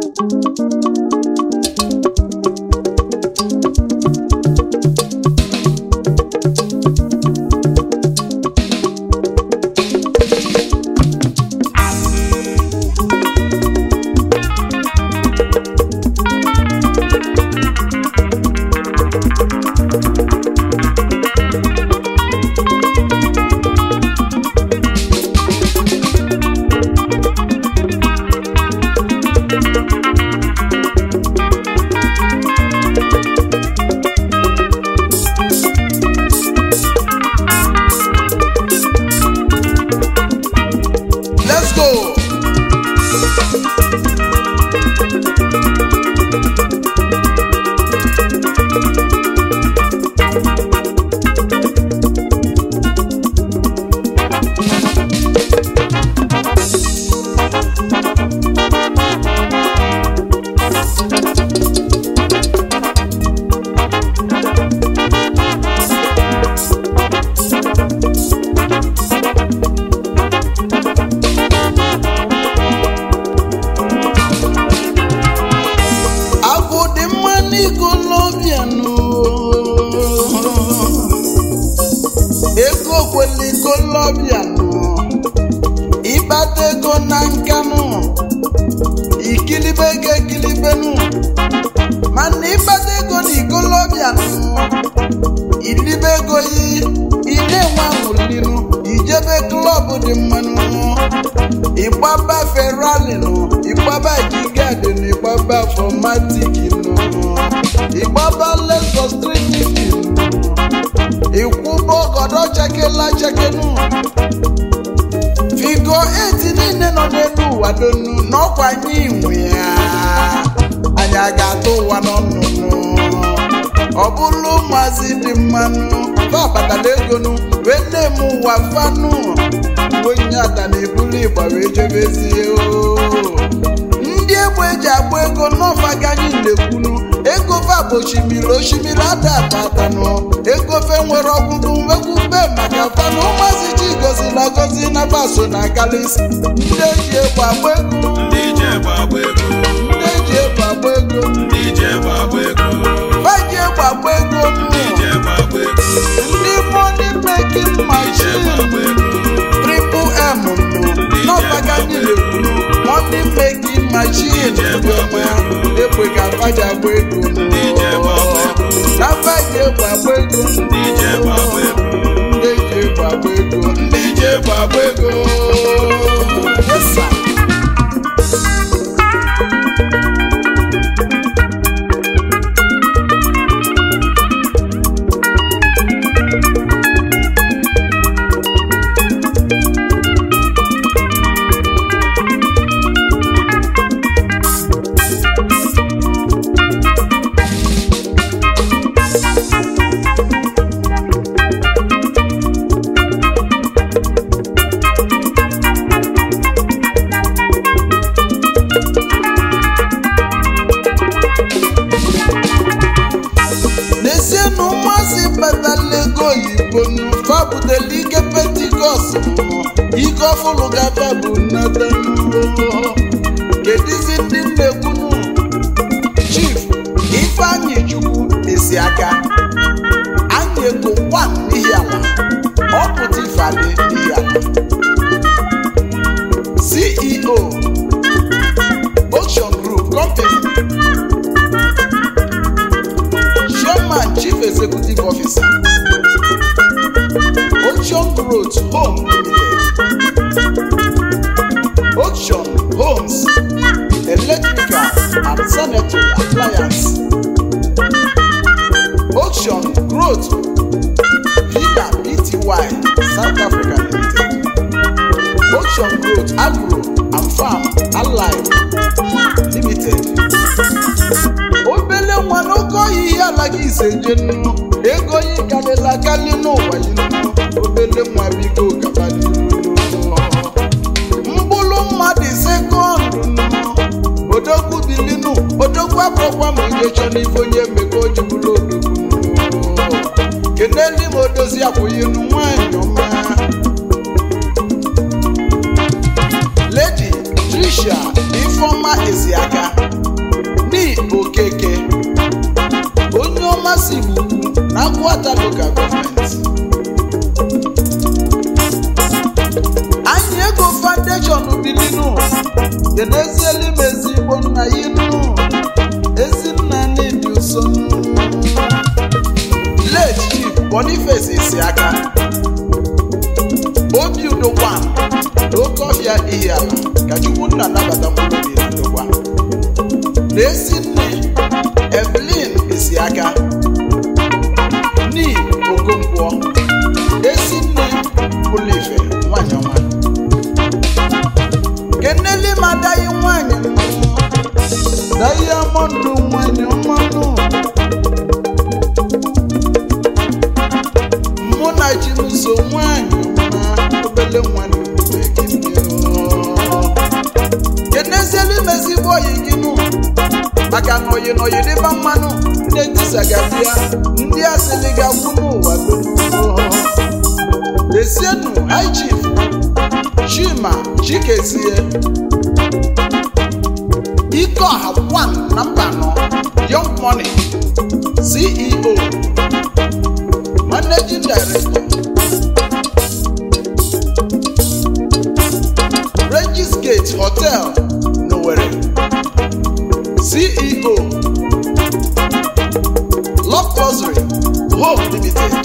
let's go agwụ dị mma n'igolobianụ ego kwelikolobịanụ ịkpata ego na nkanụ ikilibe ego ekilibenụ mana ịkpata ego na ikolobịanụ ilibe ego yi ị na-enwe aṅụlinụ ijebe klọb dị mmanụ ịgbaba ferrari nụ ịgbaba jigadi nụ ịgbaba fomatik nụ ịgbaba lexus 350 nụ ịkwụba ọgọdọ chekela chekenụ figo 8 niile nọ n'elu ụwa donu n'ọkwa anyị nwe ya anyị a ga-atụ ụwa n'ọnụnụ ọ bụrụ ụmụazị dị mmanụ fa batala egonu wee na-eme ụwa fanụ onye ata na-ebulu ịgba wee jebezie oo. ndị egbe eji agba ego n'ọfa ganyị na-ekwunu ego fa bụ osimiri osimiri ada abatanụ ego fe nwere ọgwụgwụ nwekwube maka fanụ ụmụazị chi goziri agozi na baso na galis ndị eji egbe agba ego ndị ije gbagba ego ndị eji egbe agba ego ndị ije gbagba ego fa ji egbe agba ego ndị ije gbagba ego ndị money making ije machine gbagba ego triple m nụ n'ọbaga ndị na-ekwuru money making machine ndị ọma ekwe ka faji agba ego nụ. ndị ije gbagba ego na faji egbe agba ego ndị ije gbagba ego ndị eji egbe agba ego ndị ije gbagba ego Yes, sir. n'ezie na ụmụazị batala ego oyibo fa butela ike pentikọst ike ọfụlụ gafa bụ nnata kedizi ndị nnekwunu chief ifeanyị chukwu esi aka anyị ego kwan n'ihi ala ọ pụta ifeadị n'ihi ala ceo ocean group company chairman chief executive officer ocean growth home limited ocean homes electrical and sanitary appliance ocean growth villa pty south africa limited ocean growth agro and farm allied limited obele nwa n'oke ọhịa ihe alaghị ise je nnu ego yi karịla karị n'ụwa yi nnu obele nwa bigo gaba mkpụrụ mmadụ sekọndụ nnu odogwu bilinu odogwu abụrụkwa ma onye chọ n'ife onye mmekọ o ji bụrụ odogwu nnu keneli ma odozi akwụghịnu nwanyị ọma ledi trisha ifeọma eziaka ụmụasị igbo na agụata lokal gọọmenti anyị ego foundation bilinu kenezielu m ezigbo nna yinu ezinna n'ịdị ụsọ late chief boniface isi aka obi udokwa n'oke ọhịa ihi ala ka chukwu nna nabata mkpụrụ obi udokwa na esi nne evelyn isi aka ni okonkwo esi nne ụlọife nwanyị ọma keneli m adaghị nwanyị dayamọndụ nwanyị ọmanụ mụ na chinuso nwanyị ọma obele nwanyị kenezielu mezigbo oyi gị nụ maka na oyi na oyi dịba mmanụ ndị etisagasịa ndị asịlị ga-agwụ n'ụwa dum Lesienu High Chief Chima Chikezie Ikeọha 1 na mba anọ Young Money CEO Managing Director Regis Gate Hotel n'Owerri CEO Love Luxury Home Limited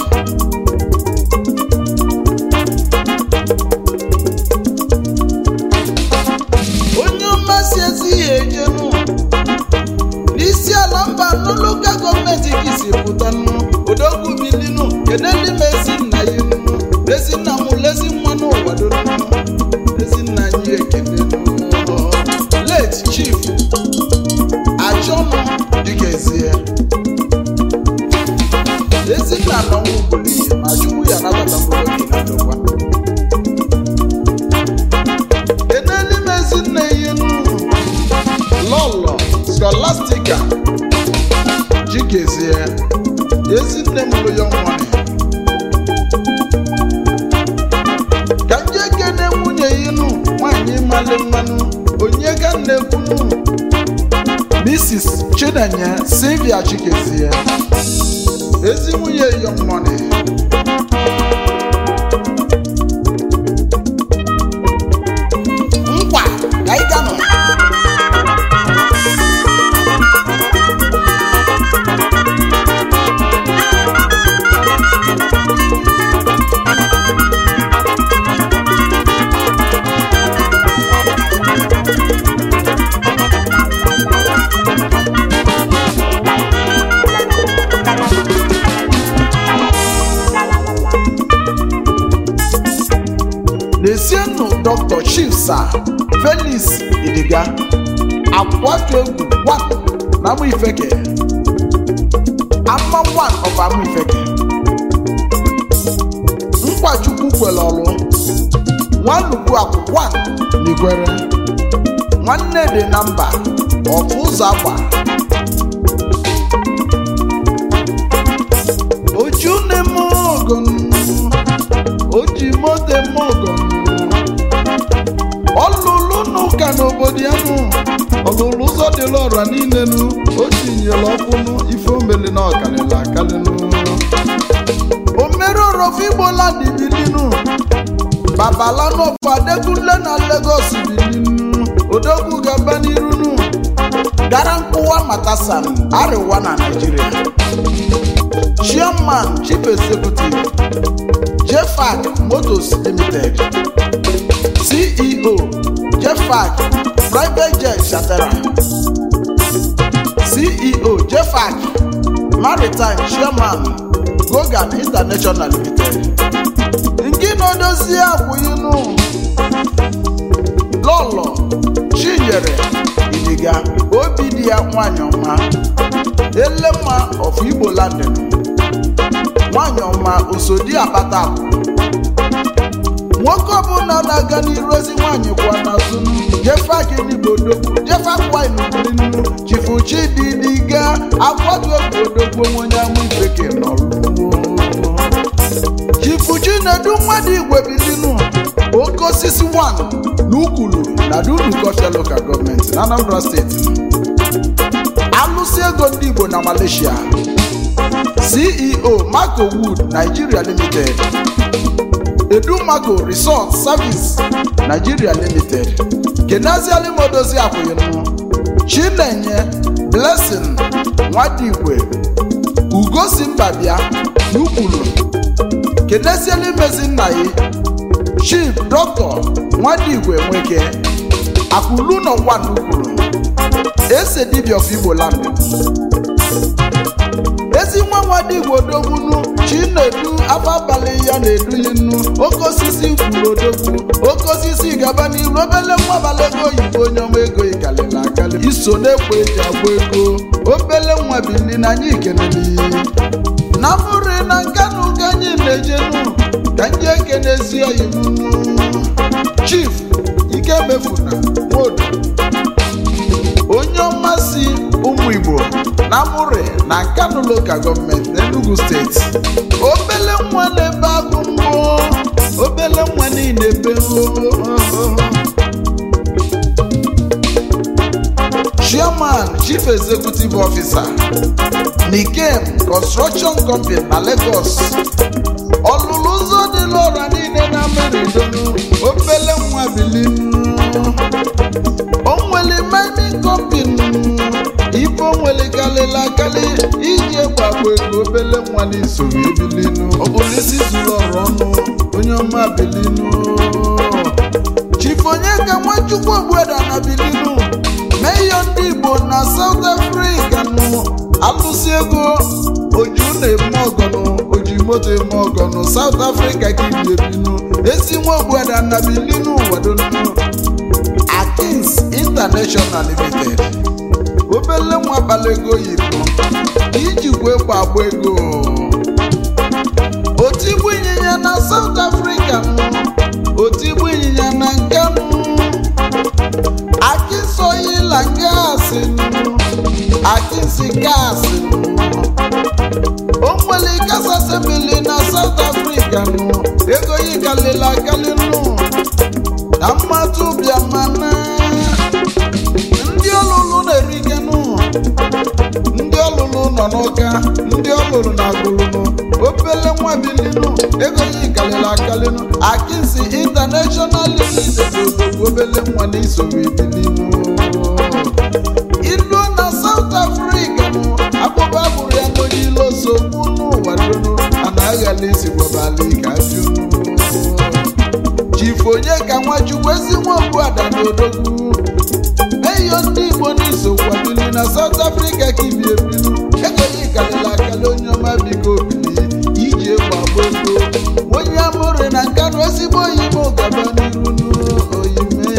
onye mmasị ezi ihe ejenu n'isi ala mba nụ lokal gọọmenti ka isi pụta nụ odogwu bilinu keneli m ezi nna ya nụ ezi nna m lezi nwa n'ụwa donu ezi nna anyị ekele nụ late chief achọnụ dịgezie ezi nna n'ọnwụ bụrụ ihe ma chukwu ya nabata mkpụrụ obi na ndokwa keneli m ezi nna ya nụ lọlọ scholastica jikezie ezi nne m lụ ya nwanyị ka nje kene nwunye ya nụ nwanyị mali mmanụ onye ka na-ekwunu mrs chinenye sylvia chikezie ezi nwunye young money nkwa ka ị ganụ N'esienụ Dr. Chief Sir Felix Idiga akwatu egwu one na Amụ Ifeke ama one of Amụ Ifeke Nkwachukwu kwere ọlụ Nwanugwu akwụ one n'Igwere nwanne dị na mba ọfụ ụzọ agba oju na-eme ogon oji moto eme ogon ọlụlụ n'ụka n'obodo ya nụ ọlụlụ ụzọ dịla ọra niile nụ o tinyere ọkụnụ ife omeli na ọkalịla akalịnụ omere orofu igbo land bilinu babalanu fadekunle na Lagos bilinu odogwu gaba n'iru nụ gara nkwụwa matasan arịwa na Naịjirịa chairman chief executive jefac motors limited ceo jefac private jet chatara ceo jefac maritime chairman gogan international limited nke na-edozie akwụyinu lọlọ chinyere idiga obi dị ya nwanyị ọma elemma of igbo landin nwanyị ọma osodi akpata akụ nwoke ọbụla na-aga n'iru ozi nwaanyị kwa n'azụ jefagịnigbo jefakwainubirinu chifuchi dịdịga akwatu obodo onye amụ ifeke n'ọrụ chifuchi na-edu mmadụ igwe bilinu oke osisi 1 na ukwulu na dunukọfia lokal gọọmenti na anambra steeti alụsị ego ndị igbo na malaysia ceo marco wood nigeria limited edumako resort service nigeria limited kenaziali modozi akwụyinụ chinenye blessing nwadigwe ugosi mbabịa n'ukwulu kenezieli mezi nna ya chief dọkịta nwadigwe nweke akwụlu nọ nwa n'ukwulu ese dibia of igbo land ezi nwa nwadigwe odogbunu chinedu afọ abalị ya na-eduli nnu oke osisi kwuru odogwu oke osisi gaba n'iru obele nwa abalị ego oyibo onye ọma ego ikalịla akali iso na-ekwe eji agba ego obele nwa bili na anyị ikeneli na mụrụ na nkanụ ka anyị na-ejenu ka ndị ekenezi oyibo chief ike mefuna nwodo onye ọmasị ụmụ igbo na amụrị na nkanu lokal gọọmenti n'enugu steeti obele nwa na-ebe agụ mbụ obele nwa niile ebe chairman chief executive officer nikem construction company na lagos ọlụlụ ụzọ dị n'ọra niile na meridonu obele nwa bilinu o nwere mining company ife o nwere kalịla akali iji gbagbo ego obele nwa n'isoro ebilinu ọ bụrụ isi zuru ọrụ ọnụ onye ọma bilinu chief onye ka nwachukwu ogbueda na bilinu meyo ndị igbo na south africa nụ alụsị ego oju na-eme ọgọnụ oji moto eme ọgọnụ south africa ka ibi ebinu ezi nwa ogbueda na bilinu wadonu akins international limited obele nwa abalị ego oyibo ijikwa egbe agba ego otigbu ịnyịnya na south africa nụ otigbu ịnyịnya na nke nụ akisoyila gasị nụ akisi gasị nụ o nwere kasasebili na south africa nụ ego yi kalịla akali nụ na mmadụ bịa mana ndị ọlụlụ na-erikenụ ndị ọlụlụ nọ n'ụka ndị ọlụlụ na agụlụnụ obele nwa bilinu ego yi kalịrị akalịnụ akịnsi international limited odogwu obele nwa na-isoro ebilinu ilu na south africa nụ akpụkpọ abụrụ ya n'onye ilo sogbu n'ụwa donu ana aghala isi gwabali ka junu chief onye ka nwachukwu ezi nwa ogbuada na odogwu eyo ndị igbo n'iso kwabili na south africa ka ibi ebilu egoghị kalịla akali onye ọma biko bili iji egwu agba ego onye amụrụ na nkanụ ezigbo oyibo gaba n'iru n'oyime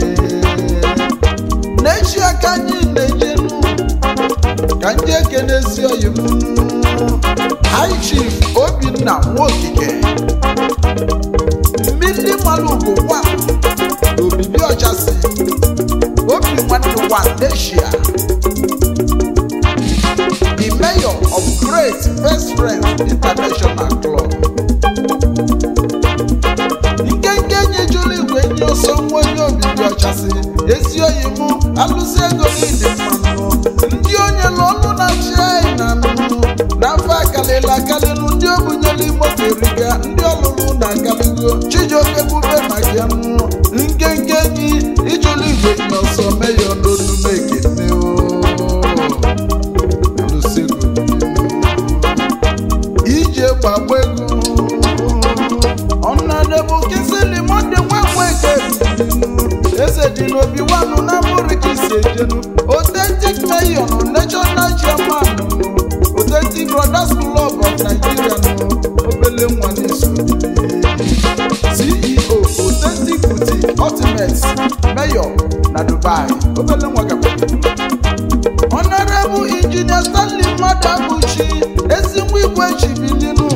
n'echi aka anyị na-ejenu ka ndị ekenezi oyim high chief obinna nwaokike mmiri malugo gwa obibi ọchasị obi nwanne one asia the mayor of great best friends international club nkenke nyejuru igwe nye ọsọ nwa onye obibi ọchasị ezi oyi mụ alụsị ego niile mmanụ ndị onye n'ọnụ na china nụnụ n'afọ akalịla akalịlụ ndị obunyelu moto eriga ndị ọlụlụ na akaligo chijioke bube maka nụ nkenke gị ijulu igwe nye ọsọ meyo n'onume ekene alụsị ego ije gbagba ego ọnọdụ kesịlị mọnde nwa eke eze dị n'obi wanụ na mụrụ ka isi ejenu authentic mayor nụ national chairman nụ authentic brothers club of nigeria nụ obele nwa n'iso ceo authentic boutique ultimate mayor na dubai obele nwa gaba honorable engineer stanley mmadụ abụchi ezi nwa igwe chibilinu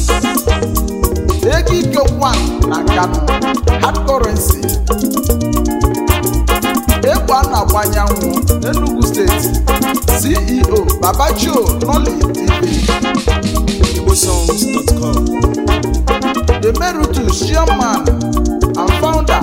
ekike one na kano hard currency egbe a na-agba anyanwụ n'enugu steeti ceo babachio noli tv igbosongs.com emeritus chairman and founder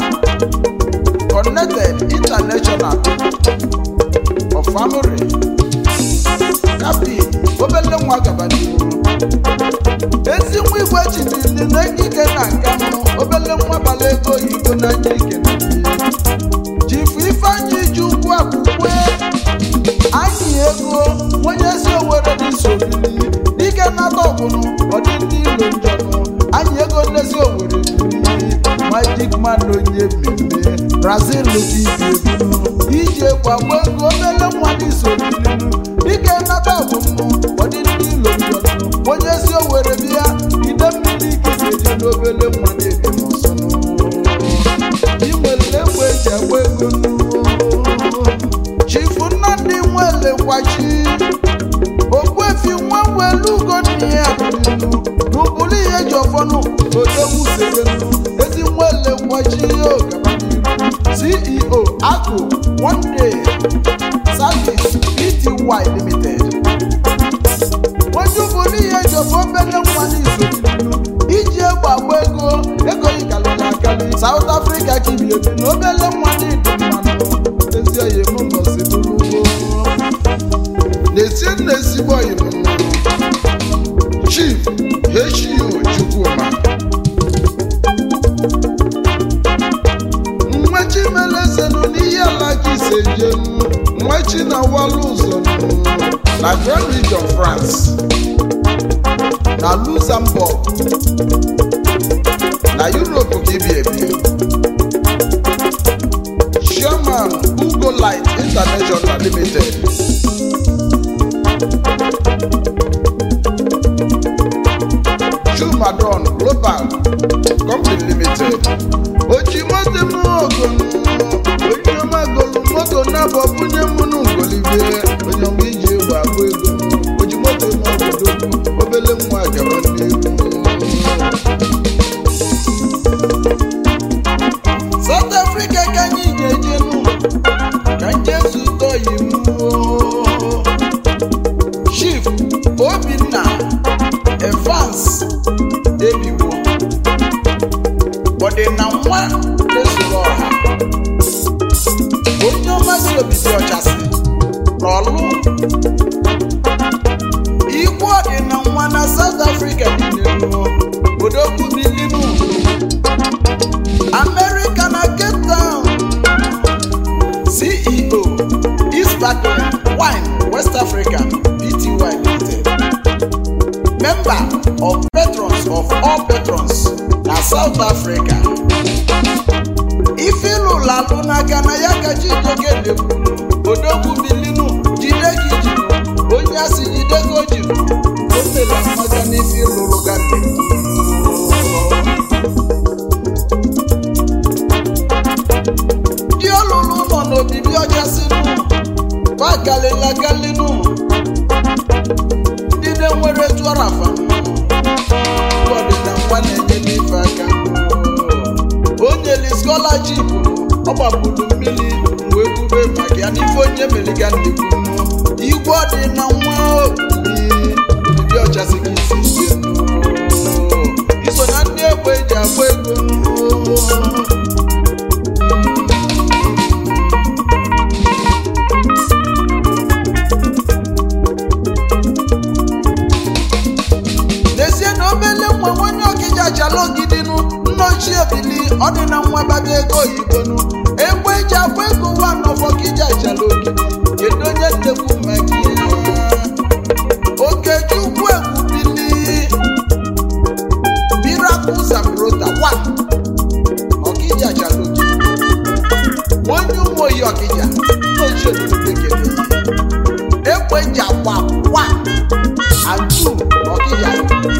connected international of family happy obele nwa gaba n'ihu ezi nwa igwe chibili na ekike na nkanụ obele nwa bala ego oyibo n'anya ike na jifu ifeanyị ji ukwu akwụkwọ anyị ego onye si owere n'isobili dike nata ọgwụnụ ọdị ndị ilo njọnụ anyị ego nlezi owere bili magic man onye mmemme brazil dibiebu iji egwu agba ego obele nwa n'isobilinu dike nata ọgwụnụ ọdị ndị ilo njọnụ onye si owere bịa ide mmiri ikike je n'obele nwa na-ebi m ọsọnụ inwere egbe eji agba ego nụ chifu nnamdị nwelekwachi ogbuefi nwa welu ugo nne ya bụrụ n'ụbụrụ ihe ji ọfọnụ odogwu serenu ezi nwelekwachi ogabaniru ceo akụ one day service pty limited onye ụbụrụ ihe ji ọfọ obele nwa n'izu iji egbe agba ego ego yikalịla akali South Africa kibiebi na obele nwa n'ịdị mmanụ ezi oyi m ngozi bụrụ ugbo na-esi nna ezigbo oyi m Chief HU Chukwuma nwechi melezenu n'ihe ala ji sejenu nwechi na walu ụzọ na Grand Region France na Luxembourg na Europe ka ibi ebi Chairman Ugo Light International Limited Chumadon Global Company Limited oji moto m ogonu onye ọma golu moto na-abọ bunye m n'ugolibie onye ọma iji egwu agba ego oji moto m obodo obele nwa gaba n'ihu South Africa ka anyị ga-eje nụ ka nje zụta oyi m Chief Obinna Evans Ebiwo ọdịna nwa na-esoro ọha onye ọma si obibi ọchasị n'ọlụ ikwu ọdịna nwa na South Africa niile nụ odogwu bilimu America na Cape Town CEO East Barclay Wine West Africa Pty Limited Member of Patrons of all Patrons na South Africa ife ịlụlụ alụ n'aka na ya ka Chijioke na-ekwuru odogwu bilinu jide gị jiru onye asị jide gị o jiru o mela mmaka n'ife ịlụrụ ga ndị ọlụlụ nọ n'obibi ọchasịnụ bagalila galinu ndị na-enwere tụarafa ọdịna nwa na-enye n'ife aka o nyeli skọlaship ọ gbapụrụ mmiri mgbe ekwube maka ya n'ife onye meliga nnekwu igwe ọdịna nwa obibi obibi ọchasị gị isi isi iso na ndị egbe eji agba ego n'ezie na obele nwa nwanye ọkịja achala ogidinu nna ochie bili ọ dị na nwa baga ego oyibonu egbe eji agba ego wa n'ọfọ kịja achala ogidi kedu onye nnekwu maka ihe okechukwu egwu bili miracle zambrota wa ọkịja achala ogidi onye ụmụ oyi ọkịja nna ochie bili kele egbe eji agba wa atu ọkịja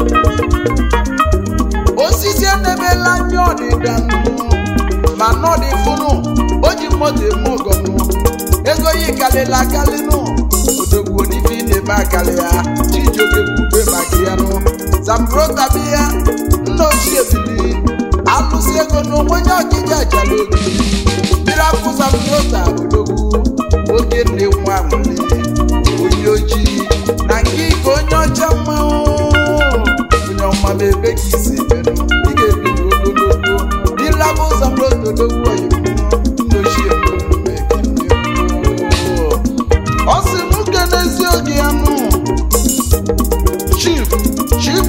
osisi edebela ndị ọdịda nụ ma nọdị fụnụ o ji moto eme ọgọnụ ego yi kalịla akalị nụ odogwu n'ife ị na-eme akalị ya chijioke kwube maka ya nụ zambrota bi ya nna ochie bili alụsị ego na onwenye ọkịja jala oge mmiri akwụ zambrota odogwu oge nne nwa nwere onye ojii na nke ike onye ọcha mmanwụ onye ọma ma ebe ka isi emenụ ị ga-ebi n'ogologo dịlaba ụzọ mrotodogwu oyibo nnochie ọ sị m kenezi oge ya nụ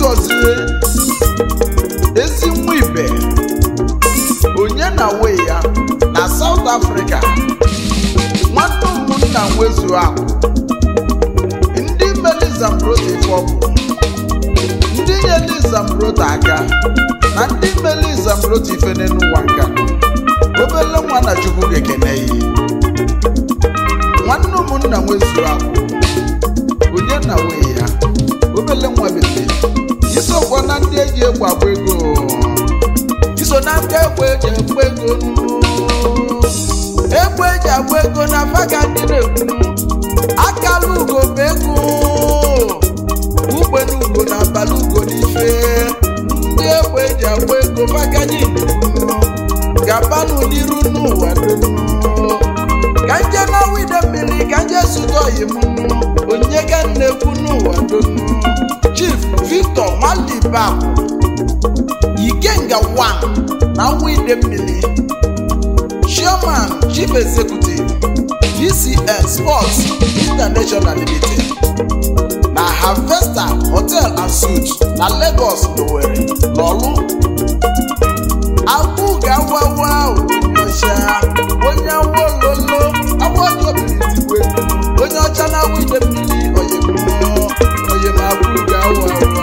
gọzie ezi nwa ibe onye na we ya na South Africa nwanne ụmụnna nwezu akụ ndị meli Zambroda ife ọgwụ ndị nyeli Zambroda aka na ndị meli Zambroda ife n'ụwa nka obele nwa na Chukwu ga-ekene ya nwanne ụmụnna nwezu akụ onye na we ya obele nwa bete isokwa na ndị eji egwu agba ego iso na ndị egbe eji agba ego nụ. egbe eji agba ego na faga ndị na-ekwu akala ugo bụ ego ugbe na ugo na abalị ugo n'ife ndị egbe eji agba ego faga ndị na-ekwu gabanụ n'iru n'ụwa donu ka nje na wide mmiri ka nje zụta oyi m nụ onye ga na-ekwu n'ụwa donu chief victor nwalibakụ ikenga 1 na wide mmiri chairman chief executive gcn sports international limited na harvester hotel and suites na lagos n'owerri n'ọlụ agbụ ga-awawa onyeọcha onye awololo agbọjọbilitigwe onye ọcha na wide mmiri oyemụọ oyemabụ ga-awawa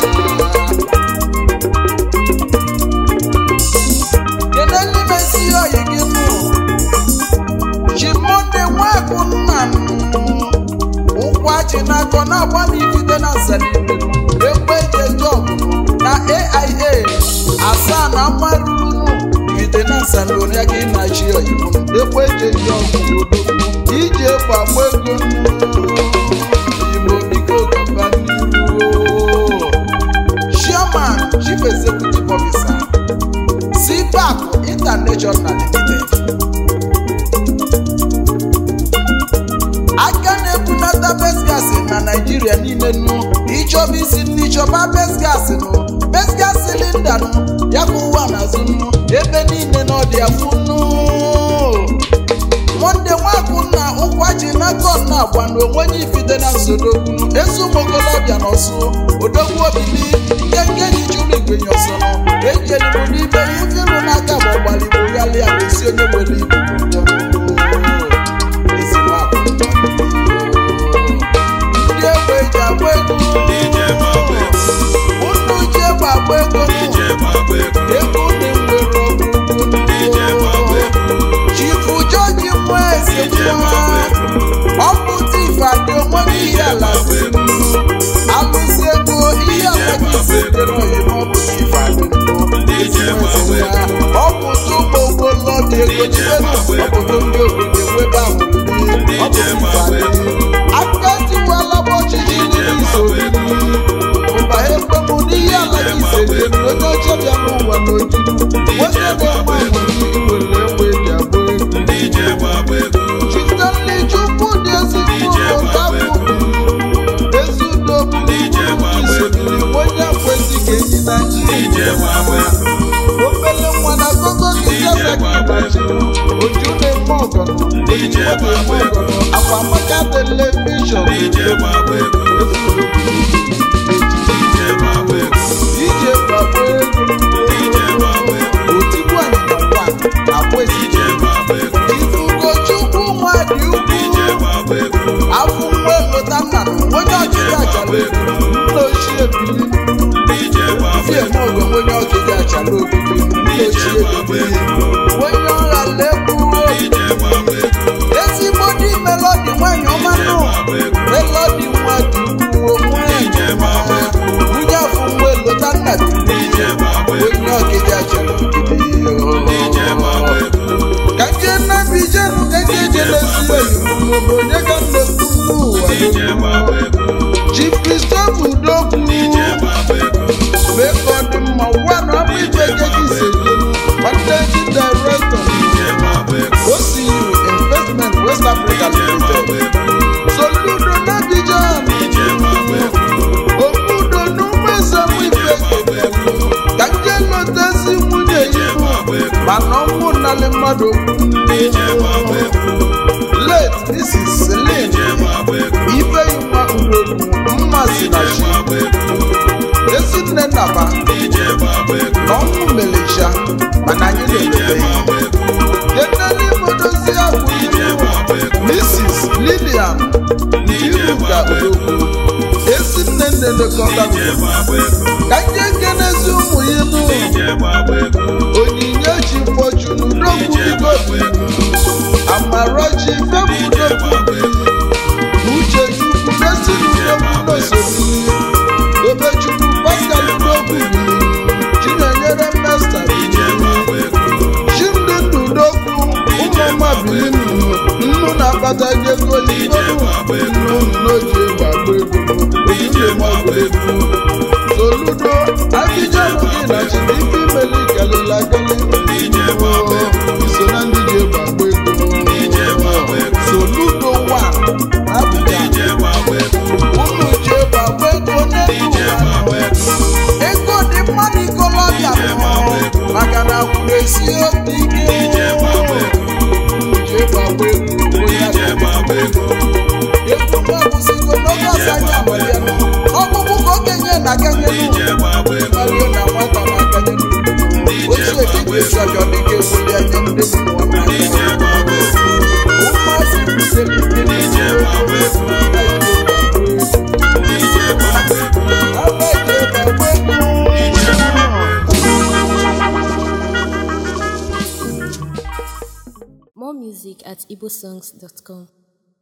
kedu ndị mesi oyi gị nụ chimonde nwakụ nna m ụkwachi n'akọ na-agba m ifite na nsanile ekwe ejeje ọgụgụ na aia asaa na mmarụrụ ifite na nsanile ya ka ị na-achị oyibo ekwe ejeje ọgụgụ odogwu iji ekwe agba ego oyibo biko gaba n'iru chairman chief executive officer CPAC International Limited. aka na-ebunata best gas na naijiria niile nụ ịchọba isi nnu ịchọba best gas nụ best gas silinda nụ ya ka ụwa na-azụ nụ ebe niile na ọdị afụ nụ monde nwakụ na ụkwachi na kon na agba na onwenye ifite na nsodogwu ezi ụmụ okolobịa na ọsụ odogwu obili nke nke ji chụrụ igwenye ọsọ nụ ejelibụ n'ibe ya ifirụ n'aka ma ọgbaligbo ghalịa gosi onye nwere ibu ụjọ ezigbo akụ ndị egbe eji agba ego DJ Gbagba Egwu. ụnụ ji egbe agba ego DJ Gbagba Egwu. ego dị nwere ọgụgụ DJ Gbagba Egwu. chifu jọji nwa eze DJ Gbagba nwa Egwu. ọpụta ife adị onwe ihe ala Gbagba Egwu. alụsị ego ihe ala gị sitere oyibo ọpụta ife adị DJ Gbagba Egwu. ọpụta ụmụ ogbolo dị ego jidenu ọpụta ndị obodo ewebe ahụ ndị ọpụta ife adị aka tiwala ọchịchị ndị isoro ụba ekwemụ n'ihe ala gị sere onye ọcha bịa n'ụwa n'ojuju onye na-enwe nwere iwere egbe eji agba ego DJ Gbagba Egwu. Chitanle Chukwu dị ezigbo ụtabụ ezi udo bụ isodiri onye kwesị ka enyi na DJ Gbagba Egwu. obele nwa na gogo gịzazakibachi oju na-eme ọgọnọ oyibo na-eme ọgọnọ akwa maka televishọn DJ Gbagba Egwu. DJ Gbagba Egwu. ije gbagbo DJ Gbagba ego Egwu. otigbu anyịnya ngwa akwa DJ esije Gbagba Egwu. ifugochukwu nwa dị DJ ukwu Gbagba Egwu. afọ nwa elota nna na onye ọchịchị achala ego nna ochie bili DJ Gbagba fie Egwu. n'oge onye ọchịchị achala obibi nna ochie bili onye ọha lekwuo DJ Gbagba Egwu. ezigbo dị melodi nwanyị ọma DJ nụ Gbagba Egwu. melodi nwa dị ukwuu nwanyị ọma nwunye afọ nwa elota nna bili DJ Gbagba Egwu. onye ọchịchị achala DJ Gbagba obibi Egwu. ka nke nnabi jenu ka nke jelesi oyibo maọbụ onye ka nnekwu n'ụwa DJ Gbagba Egwu. Chief Christopher Udokwu DJ Gbagba Egwu. mee ka ọ dị mma ụwa na ọbụ ibe gị sejenu managing director DJ Gbagba Egwu. OCU Investment West Africa DJ Gbagba Limited Egwu. Soludo n'Abidjan DJ Gbagba Egwu. Obudo n'ụmụesemụ ife kedelu ka nke lotezi nwunye ihu mana ọnwụ nnalị mmadụ okwu DJ Gbagba Egwu. late Mrs. Celine DJ Gbagba Egwu. Ifeyinwa Udogwu mmasị na DJ chi Gbagba Egwu. ezi iruka odogwu ezi nne nne lekọta ka ndị nkenezi ụmụ ya nụ onyinye chi fọchunu n'okwu bikobi amarachi febudogwu uche chukwu n'ezi n'okwu n'osori obechukwu pascal n'okwu chinyere mesta chimdị ndụ n'okwu ụmụọma bilinu nnu na-akpata ego oyibo nnu n'oji egwu agba egwu ojúlé mọ gbogbo soludo abijanu gị na chidike imeli kalila kali iso na ndị ji egwu agba ego soludo wa abịa unu ji egwu agba ego n'elu ụwa ego dị mma n'ikolobịa maka na kwuru esi obi ike ji egwu agba ego onye egwu m ọbụzigo n'oge ọzọ anyị agbaliela ọkpụkpụ ka okenye na akanye n'ụlọ na nwata na akanye n'ụlọ ochie dịka ịsọjọ dịka ewuli anya ndị mmụọ n'aka ụmụazị butere ike n'isi ebe eji egbe ego More music at igbosongs.com.